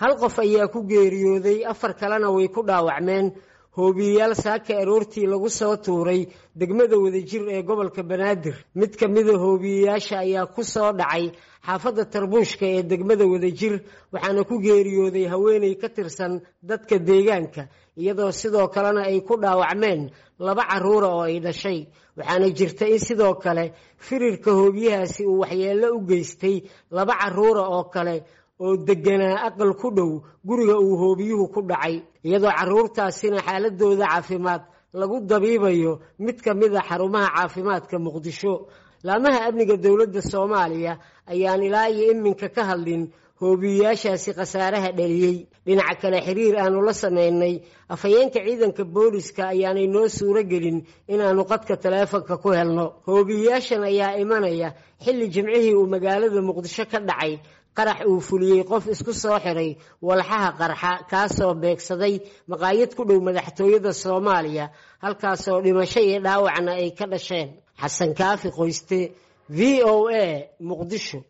hal qof ayaa ku geeriyooday afar kalena way ku dhaawacmeen hoobiyeyaal saaka aroortii lagu soo tuuray degmada wadajir ee gobolka banaadir mid ka mida hoobiyeyaasha ayaa ku soo dhacay xaafadda tarbuushka ee degmada wadajir waxaana ku geeriyooday haweeney ka tirsan dadka deegaanka iyadoo sidoo kalena ay ku dhaawacmeen laba carruura oo ay dhashay waxaana jirta in sidoo kale firirka hoobiyahaasi uu waxyeello u geystay laba carruura oo kale oo deganaa aqal ku dhow guriga uu hoobiyuhu ku dhacay iyadoo carruurtaasina xaaladooda caafimaad lagu dabiibayo mid ka mid a xarumaha caafimaadka muqdisho laamaha amniga dowladda soomaaliya ayaan ilaa iyo iminka ka hadlin hoobiyeyaashaasi khasaaraha dhaliyey dhinaca kale xiriir aanu la samaynay afhayeenka ciidanka booliska ayaanay noo suuro gelin inaannu qadka taleefonka ku helno hoobiyeyaashan ayaa imanaya xilli jimcihii uu magaalada muqdisho ka dhacay qarax uu fuliyey qof isku soo xiray walxaha qarxa kaasoo beegsaday maqaayad ku dhow madaxtooyada soomaaliya halkaasoo dhimasho iyo dhaawacna ay ka dhasheen xasan kaafi qoyste v o a muqdisho